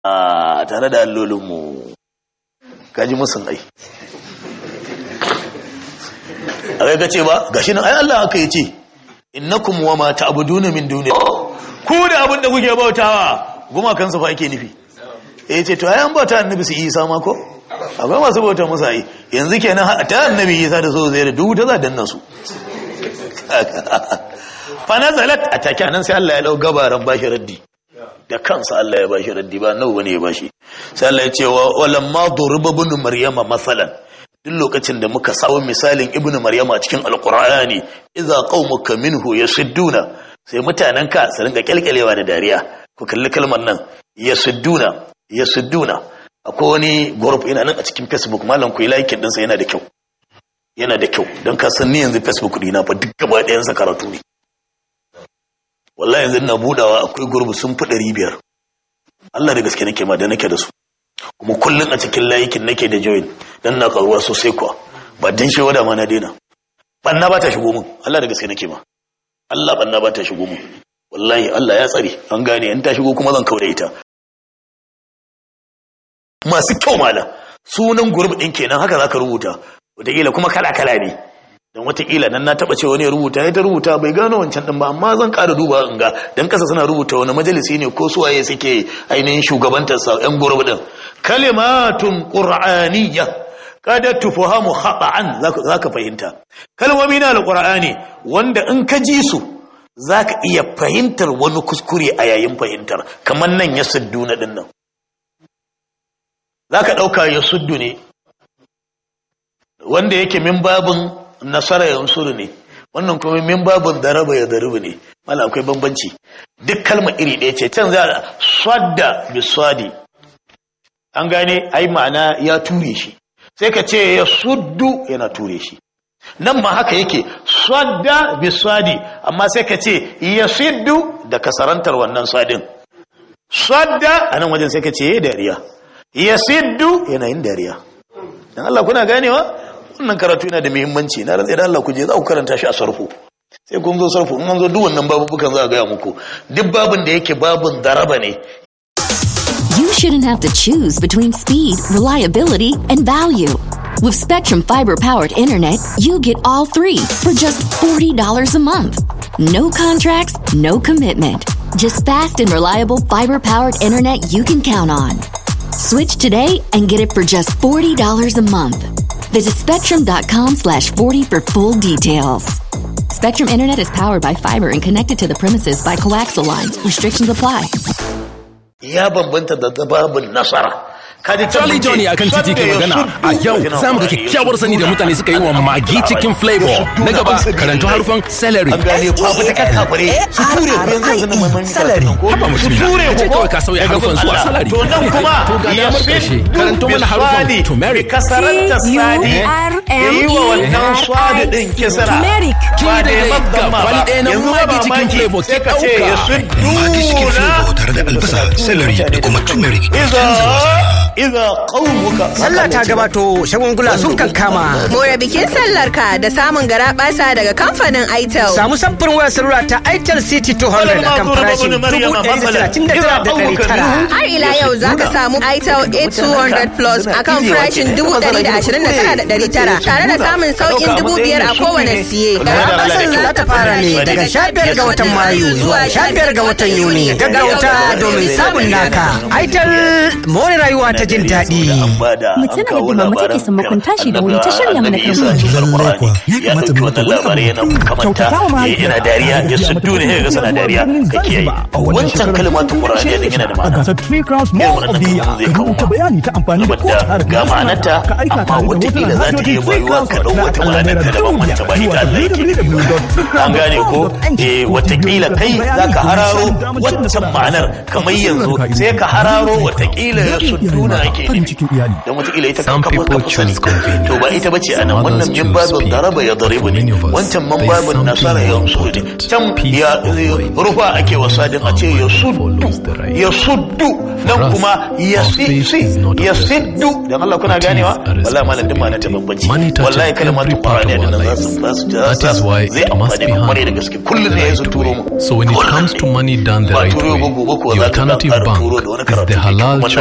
a tare da allolinmu kaji musun ai a kai kace ba gashi nan ai Allah aka yi ce innakum wa ma ta'buduna min duni ku da abin da kuke bautawa guma kansa fa ake nufi eh ce to ai an bauta annabi su Isa ma ko akwai masu bauta musa ai yanzu kenan ta annabi Isa da so zai da duk ta za danna su fa nazalat atake nan sai Allah ya dau gabaran bashi raddi da kansa Allah ya bashi raddi ba nawa bane ya bashi sai Allah ya ce wa lamma duriba ibn maryama masalan duk lokacin da muka sawo misalin ibnu maryama cikin alqur'ani idza qaumuka minhu yasudduna sai mutanen ka su rinka kyalkyalewa da dariya ku kalli kalmar nan yasudduna yasudduna akwai wani group ina nan a cikin facebook malam ku yi like din sa yana da kyau yana da kyau don ka san ni yanzu facebook dina fa duk gaba ɗayan sa karatu ne wallahi yanzu ina budawa akwai group sun fi ɗari biyar Allah da gaske nake ma da nake da su kuma kullum a cikin layikin nake da join dan na karuwa sosai kuwa ba dan shi wada ma na daina banna ba ta shigo mun Allah da gaske nake ma Allah banna ba ta shigo mun wallahi Allah ya tsare an gane in ta shigo kuma zan kaure ita masu kyau malam sunan gurbi din kenan haka zaka rubuta wataƙila kuma kala kala ne dan wataƙila nan na taɓa ce wani ya rubuta ya ta rubuta bai gano wancan ɗin ba amma zan ƙara duba in ga dan kasa suna rubuta wani majalisi ne ko suwaye suke ainihin shugabantar sa yan gurbi din kalimatun qur'aniyya kada tufahamu khata'an zaka fahimta kalmomi na alqur'ani wanda in ka ji su zaka iya fahimtar wani kuskure a yayin fahimtar kamar nan ya suddu na din nan zaka dauka ya suddu ne wanda yake min babin nasara yansuru ne wannan kuma min babin daraba ya darubu ne mala akwai bambanci duk kalma iri ɗaya ce can za sadda biswadi an gane ai ma'ana ya ture shi sai ka ce ya suddu yana ture shi nan ma haka yake sadda biswadi amma sai ka ce ya siddu da kasarantar wannan sadin sadda a nan wajen sai ka ce ya dariya ya siddu yana yin dariya dan Allah kuna ganewa wannan karatu yana da muhimmanci na rantsa da Allah ku je za ku karanta shi a sarfu sai kun zo sarfu in an zo duk wannan babubukan za a gaya muku duk babin da yake babin daraba ne You shouldn't have to choose between speed, reliability, and value. With Spectrum Fiber powered internet, you get all three for just $40 a month. No contracts, no commitment. Just fast and reliable fiber powered internet you can count on. Switch today and get it for just $40 a month. Visit spectrum.com slash 40 for full details. Spectrum Internet is powered by fiber and connected to the premises by coaxial lines. Restrictions apply. ya bambanta da babin nasara kaji Charlie Johnny akan titi ke magana a yau za mu ga kyakkyawar sani da mutane suka yi wa magi cikin flavor na gaba karanto harufan celery an gane babu ta kakabare su ture ku yanzu yanzu na mai celery haba su mutum ture na ku ce ko kawai ka sauya daga harufan zuwa Allah. salary to nan kuma to ga ya damar karshe karanto mana harufan turmeric kasaranta sadi ya yi wa wannan swadi din kisra Turmeric. ba da Ki da babban ma wani ba ɗaya na yanzu magi ba cikin mamaki flavor sai ki ka ce ya ɗauka. Magi cikin flavor tare da albasa, celery da kuma turmeric. iza iza qaumuka Sallah ta gabato shagungula sun kankama. More bikin sallarka da samun gara basa daga kamfanin Itel. Samu samfurin wayar salula ta Itel City 200 akan farashin 1,139,900. Har ila yau za ka samu Itel A200 Plus a kan farashin 129,900 tare da samun sauƙin 5,000 a kowane siye. Gara basan za ta fara ne daga 15 ga watan Mayu zuwa 15 ga watan Yuni. Gaggauta domin samun naka. Itel more rayuwa ta jin daɗi. Mu tuna da mama take sammakon tashi da wuri ta shirya mana kan Lallai kuwa, ya kamata mu mata wani abu. labarai yana kamanta yana dariya ya suddu ne ga sana dariya ka kiyaye wancan kalmatun qur'ani din yana da a ma'ana gasar Three Crowns Mall of the Year ka rubuta bayani ta amfani da kowace saboda ga ma'anarta amma watakila za ta iya bayuwa ka ɗau wata ma'anar ta daban wancan ba ita Allah yake nufi ba. an gane ko eh watakila kai za ka hararo wancan ma'anar kamar yanzu sai ka hararo watakila ya suddu ake farin cikin iyali dan wataƙila ita Some kafa people kafa sani choose convenience. to ba ita bace anan Some wannan others min choose babin speed. daraba ya But daribu for ne many of us, wancan man there is babin something nasara ya more sudi important. can Peace ya of mind. rufa ake wasadin a ce ya suddu follows the right. ya suddu nan us, kuma ya our si faith si is not a ya blessing. siddu dan Allah kuna It is ganewa a wallahi malam duk ma'anar ta responsibility. bambanci Money touches wallahi kalmatu every part of qur'ani our da za lives. su za su That is why zai it must amfani be mu kwarai da handled gaske kullum the ne ya zo right turo way. mu So when it Kullum comes ne. to money done the Ba right turo way, ba gobe ko the za ka alternative ƙara bank turo da wani is the karatu ne halal kuma